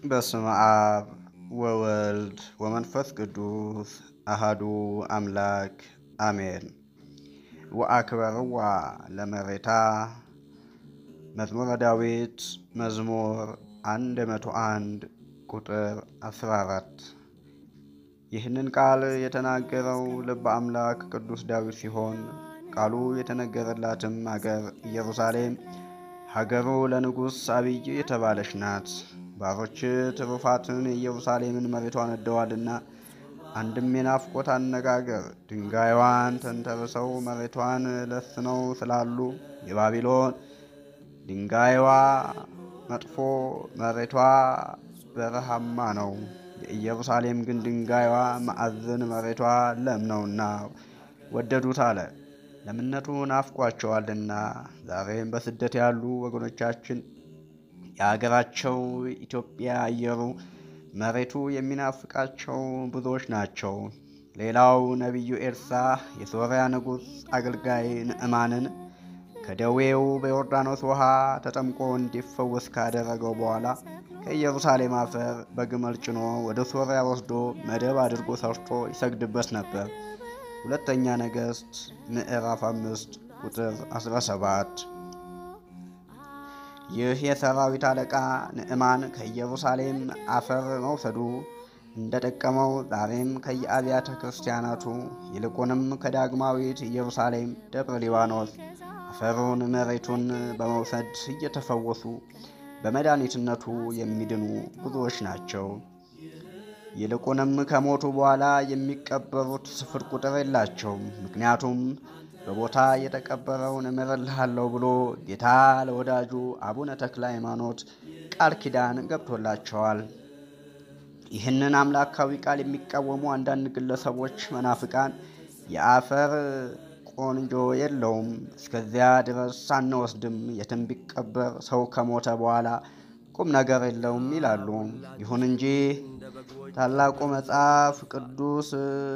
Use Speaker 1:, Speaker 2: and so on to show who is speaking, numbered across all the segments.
Speaker 1: በስመ አብ ወወልድ ወመንፈስ ቅዱስ አሃዱ አምላክ አሜን። ወአክበርዋ ለመሬታ መዝሙረ ዳዊት መዝሙር 101 ቁጥር 14። ይህንን ቃል የተናገረው ልበ አምላክ ቅዱስ ዳዊት ሲሆን ቃሉ የተነገረላትም አገር ኢየሩሳሌም ሀገሩ ለንጉሥ አብይ የተባለች ናት። ባሮች ትሩፋትን የኢየሩሳሌምን መሬቷን ነደዋልና አንድም የናፍቆት አነጋገር ድንጋይዋን ተንተርሰው መሬቷን ለስነው ስላሉ የባቢሎን ድንጋይዋ መጥፎ መሬቷ በረሃማ ነው። የኢየሩሳሌም ግን ድንጋይዋ ማዕዘን መሬቷ ለም ነውና ወደዱት አለ። ለምነቱ ናፍቋቸዋልና ዛሬም በስደት ያሉ ወገኖቻችን የአገራቸው ኢትዮጵያ አየሩ መሬቱ የሚናፍቃቸው ብዙዎች ናቸው። ሌላው ነቢዩ ኤልሳ የሶርያ ንጉሥ አገልጋይ ንዕማንን ከደዌው በዮርዳኖስ ውሃ ተጠምቆ እንዲፈወስ ካደረገው በኋላ ከኢየሩሳሌም አፈር በግመል ጭኖ ወደ ሶርያ ወስዶ መደብ አድርጎ ሰርቶ ይሰግድበት ነበር። ሁለተኛ ነገሥት ምዕራፍ አምስት ቁጥር 17። ይህ የሰራዊት አለቃ ንዕማን ከኢየሩሳሌም አፈር መውሰዱ እንደጠቀመው ዛሬም ከየአብያተ ክርስቲያናቱ ይልቁንም ከዳግማዊት ኢየሩሳሌም ደብረ ሊባኖስ አፈሩን መሬቱን በመውሰድ እየተፈወሱ በመድኃኒትነቱ የሚድኑ ብዙዎች ናቸው። ይልቁንም ከሞቱ በኋላ የሚቀበሩት ስፍር ቁጥር የላቸውም። ምክንያቱም በቦታ የተቀበረውን እምርልሃለሁ ብሎ ጌታ ለወዳጁ አቡነ ተክለ ሃይማኖት ቃል ኪዳን ገብቶላቸዋል። ይህንን አምላካዊ ቃል የሚቃወሙ አንዳንድ ግለሰቦች መናፍቃን የአፈር ቆንጆ የለውም፣ እስከዚያ ድረስ አንወስድም፣ የትም ቢቀበር ሰው ከሞተ በኋላ ቁም ነገር የለውም ይላሉ። ይሁን እንጂ ታላቁ መጽሐፍ ቅዱስ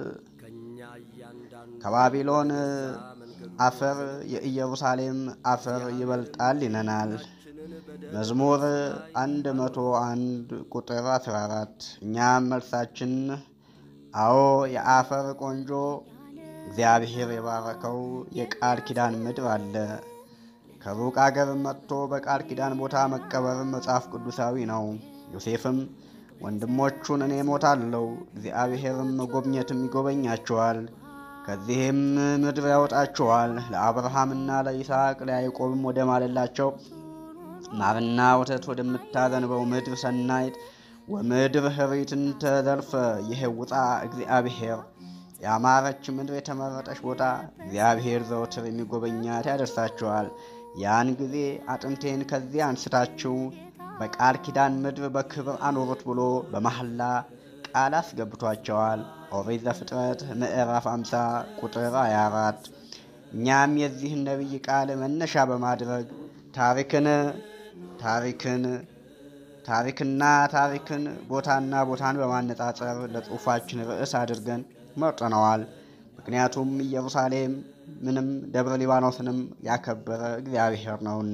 Speaker 1: ከባቢሎን አፈር የኢየሩሳሌም አፈር ይበልጣል ይለናል። መዝሙር 101 ቁጥር 14። እኛም መልሳችን አዎ የአፈር ቆንጆ እግዚአብሔር የባረከው የቃል ኪዳን ምድር አለ። ከሩቅ አገር መጥቶ በቃል ኪዳን ቦታ መቀበርም መጽሐፍ ቅዱሳዊ ነው። ዮሴፍም ወንድሞቹን እኔ ሞታለሁ፣ እግዚአብሔርም መጎብኘትም ይጎበኛቸዋል፣ ከዚህም ምድር ያወጣቸዋል፣ ለአብርሃምና ለይስሐቅ ለያዕቆብም ወደ ማለላቸው ማርና ወተት ወደምታዘንበው ምድር ሰናይት ወምድር ህሪትን ተዘልፈ ይሄውጣ እግዚአብሔር ያማረች ምድር የተመረጠች ቦታ እግዚአብሔር ዘወትር የሚጎበኛት ያደርሳቸዋል። ያን ጊዜ አጥንቴን ከዚያ አንስታችሁ በቃል ኪዳን ምድር በክብር አኖሩት ብሎ በመሐላ ቃል አስገብቷቸዋል። ኦሪት ዘፍጥረት ምዕራፍ 50 ቁጥር 24። እኛም የዚህን ነቢይ ቃል መነሻ በማድረግ ታሪክን ታሪክን ታሪክና ታሪክን ቦታና ቦታን በማነጻጸር ለጽሑፋችን ርዕስ አድርገን መርጠነዋል። ምክንያቱም ኢየሩሳሌም ምንም ደብረ ሊባኖስንም ያከበረ እግዚአብሔር ነውና።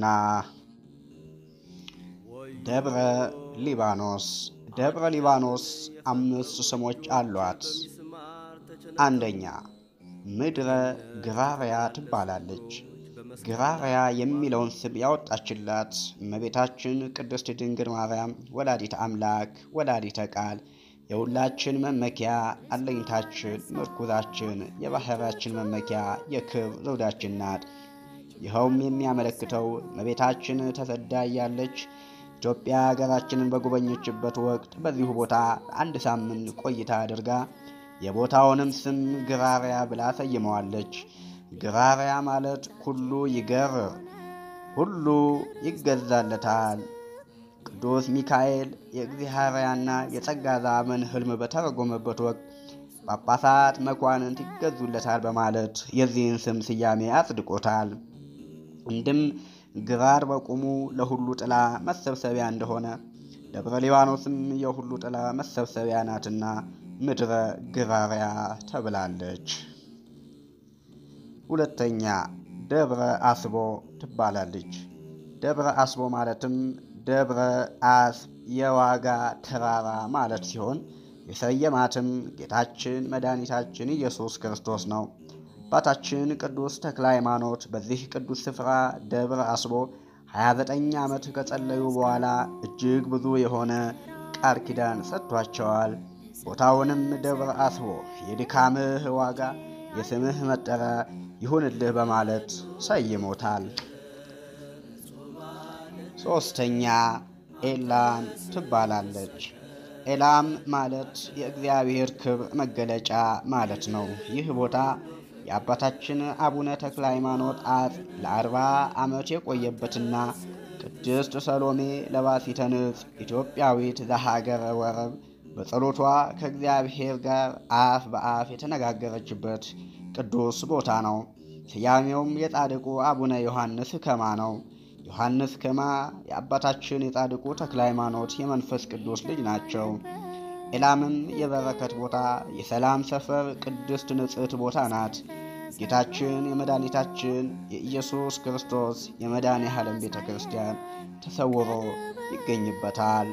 Speaker 1: ደብረ ሊባኖስ ደብረ ሊባኖስ አምስት ስሞች አሏት። አንደኛ ምድረ ግራርያ ትባላለች። ግራርያ የሚለውን ስም ያወጣችላት እመቤታችን ቅድስት ድንግል ማርያም ወላዲተ አምላክ ወላዲተ ቃል የሁላችን መመኪያ አለኝታችን ምርኩዛችን የባህራችን መመኪያ የክብር ዘውዳችን ናት። ይኸውም የሚያመለክተው እመቤታችን ተሰዳ ያለች ኢትዮጵያ ሀገራችንን በጎበኘችበት ወቅት በዚሁ ቦታ አንድ ሳምንት ቆይታ አድርጋ የቦታውንም ስም ግራርያ ብላ ሰይመዋለች። ግራርያ ማለት ሁሉ ይገርር፣ ሁሉ ይገዛለታል። ቅዱስ ሚካኤል የእግዚአብሔርና የጸጋ ዘመን ሕልም በተረጎመበት ወቅት ጳጳሳት፣ መኳንንት ይገዙለታል በማለት የዚህን ስም ስያሜ አጽድቆታል። እንድም ግራር በቁሙ ለሁሉ ጥላ መሰብሰቢያ እንደሆነ ደብረ ሊባኖስም የሁሉ ጥላ መሰብሰቢያ ናትና ምድረ ግራርያ ተብላለች። ሁለተኛ ደብረ አስቦ ትባላለች። ደብረ አስቦ ማለትም ደብረ አስብ የዋጋ ተራራ ማለት ሲሆን የሰየማትም ጌታችን መድኃኒታችን ኢየሱስ ክርስቶስ ነው። አባታችን ቅዱስ ተክለ ሃይማኖት በዚህ ቅዱስ ስፍራ ደብር አስቦ 29 ዓመት ከጸለዩ በኋላ እጅግ ብዙ የሆነ ቃል ኪዳን ሰጥቷቸዋል። ቦታውንም ደብር አስቦ የድካምህ ዋጋ የስምህ መጠሪያ ይሁንልህ በማለት ሰይሞታል። ሦስተኛ ኤላም ትባላለች። ኤላም ማለት የእግዚአብሔር ክብር መገለጫ ማለት ነው። ይህ ቦታ የአባታችን አቡነ ተክለ ሃይማኖት አጽ ለአርባ ዓመት የቆየበትና ቅድስት ሰሎሜ ለባሲተ ንጽሕ ኢትዮጵያዊት ዘሀገረ ወረብ በጸሎቷ ከእግዚአብሔር ጋር አፍ በአፍ የተነጋገረችበት ቅዱስ ቦታ ነው። ስያሜውም የጻድቁ አቡነ ዮሐንስ ከማ ነው። ዮሐንስ ከማ የአባታችን የጻድቁ ተክለ ሃይማኖት የመንፈስ ቅዱስ ልጅ ናቸው። ኤላምም የበረከት ቦታ፣ የሰላም ሰፈር፣ ቅድስት ንጽሕት ቦታ ናት። ጌታችን የመድኃኒታችን የኢየሱስ ክርስቶስ የመድኃኔ ዓለም ቤተ ክርስቲያን ተሰውሮ ይገኝበታል።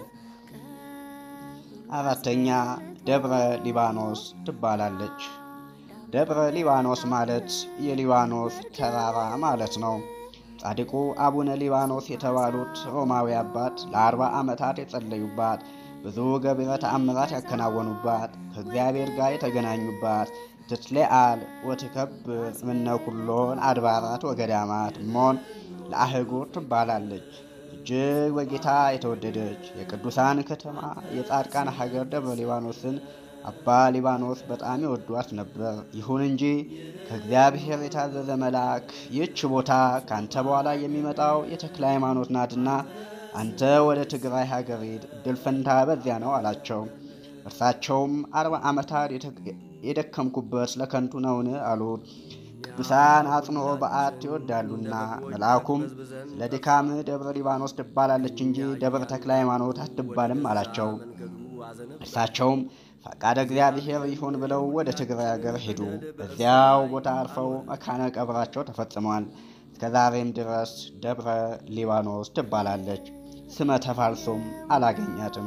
Speaker 1: አራተኛ ደብረ ሊባኖስ ትባላለች። ደብረ ሊባኖስ ማለት የሊባኖስ ተራራ ማለት ነው። ጻድቁ አቡነ ሊባኖስ የተባሉት ሮማዊ አባት ለአርባ ዓመታት የጸለዩባት ብዙ ገቢረ ተአምራት ያከናወኑባት ከእግዚአብሔር ጋር የተገናኙባት ትትሌአል ወትከብር እምነ ኩሎን አድባራት ወገዳማት እሞን ለአህጉር ትባላለች። እጅግ በጌታ የተወደደች የቅዱሳን ከተማ የጻድቃን ሀገር ደብረ ሊባኖስን አባ ሊባኖስ በጣም ይወዷት ነበር። ይሁን እንጂ ከእግዚአብሔር የታዘዘ መልአክ ይህች ቦታ ከአንተ በኋላ የሚመጣው የተክለ ሃይማኖት ናትና አንተ ወደ ትግራይ ሀገር ሂድ፣ እድል ፈንታ በዚያ ነው አላቸው። እርሳቸውም አርባ ዓመታት የደከምኩበት ለከንቱ ነውን? አሉት። ቅዱሳን አጽንኦ በዓት ይወዳሉና መልአኩም ስለ ድካም ደብረ ሊባኖስ ትባላለች እንጂ ደብረ ተክለ ሃይማኖት አትባልም አላቸው። እርሳቸውም ፈቃደ እግዚአብሔር ይሁን ብለው ወደ ትግራይ ሀገር ሄዱ። በዚያው ቦታ አርፈው መካነ ቀብራቸው ተፈጽሟል። እስከ ዛሬም ድረስ ደብረ ሊባኖስ ትባላለች። ስመ ተፋልሶም አላገኛትም።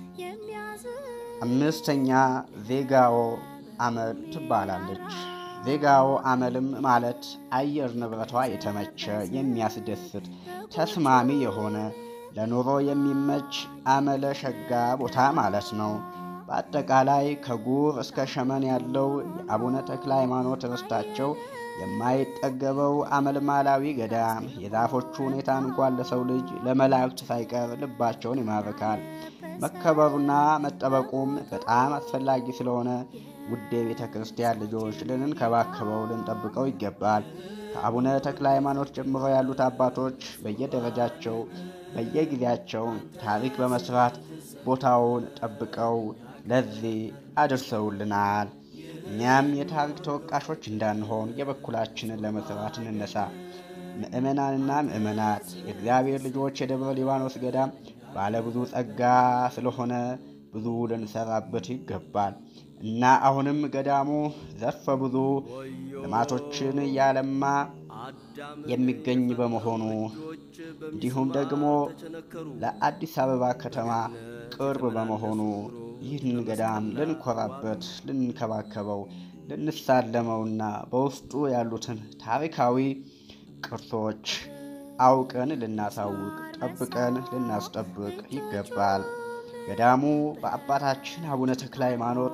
Speaker 1: አምስተኛ ዜጋዎ አመል ትባላለች። ዜጋዎ አመልም ማለት አየር ንብረቷ የተመቸ የሚያስደስት ተስማሚ የሆነ ለኑሮ የሚመች አመለ ሸጋ ቦታ ማለት ነው። በአጠቃላይ ከጉር እስከ ሸመን ያለው የአቡነ ተክለ ሃይማኖት ርስታቸው የማይጠገበው አመልማላዊ ገዳም የዛፎቹ ሁኔታ እንኳን ለሰው ልጅ ለመላእክት ሳይቀር ልባቸውን ይማርካል። መከበሩና መጠበቁም በጣም አስፈላጊ ስለሆነ ውድ የቤተ ክርስቲያን ልጆች ልንንከባከበው ልንጠብቀው ይገባል። ከአቡነ ተክለ ሃይማኖት ጀምሮ ያሉት አባቶች በየደረጃቸው በየጊዜያቸው ታሪክ በመስራት ቦታውን ጠብቀው ለዚህ አድርሰውልናል። እኛም የታሪክ ተወቃሾች እንዳንሆን የበኩላችንን ለመስራት እንነሳ። ምእመናንና ምእመናት የእግዚአብሔር ልጆች የደብረ ሊባኖስ ገዳም ባለ ብዙ ጸጋ ስለሆነ ብዙ ልንሰራበት ይገባል እና አሁንም ገዳሙ ዘርፈ ብዙ ልማቶችን እያለማ የሚገኝ በመሆኑ እንዲሁም ደግሞ ለአዲስ አበባ ከተማ ቅርብ በመሆኑ ይህን ገዳም ልንኮራበት፣ ልንከባከበው፣ ልንሳለመውና በውስጡ ያሉትን ታሪካዊ ቅርሶች አውቀን ልናሳውቅ፣ ጠብቀን ልናስጠብቅ ይገባል። ገዳሙ በአባታችን አቡነ ተክለ ሃይማኖት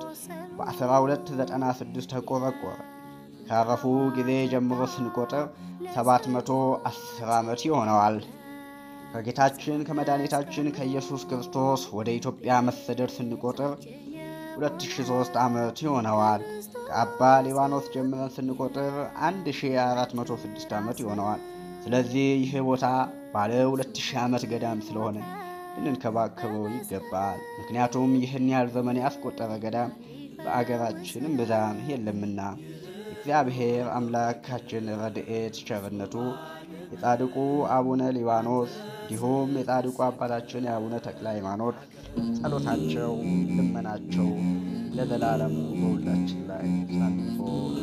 Speaker 1: በ1296 ተቆረቆረ። ካረፉ ጊዜ ጀምሮ ስንቆጥር 710 ዓመት ይሆነዋል። ከጌታችን ከመድኃኒታችን ከኢየሱስ ክርስቶስ ወደ ኢትዮጵያ መሰደድ ስንቆጥር 2003 ዓመት ይሆነዋል። ከአባ ሊባኖስ ጀምረን ስንቆጥር 1406 ዓመት ይሆነዋል። ስለዚህ ይህ ቦታ ባለ 2000 ዓመት ገዳም ስለሆነ ልንንከባከበው ይገባል። ምክንያቱም ይህን ያህል ዘመን ያስቆጠረ ገዳም በአገራችንም ብዛም የለምና እግዚአብሔር አምላካችን ረድኤት ቸርነቱ የጻድቁ አቡነ ሊባኖስ እንዲሁም የጻድቁ አባታችን የአቡነ ተክለ ሃይማኖት ጸሎታቸው፣ ልመናቸው ለዘላለሙ በሁላችን ላይ ሳንፎ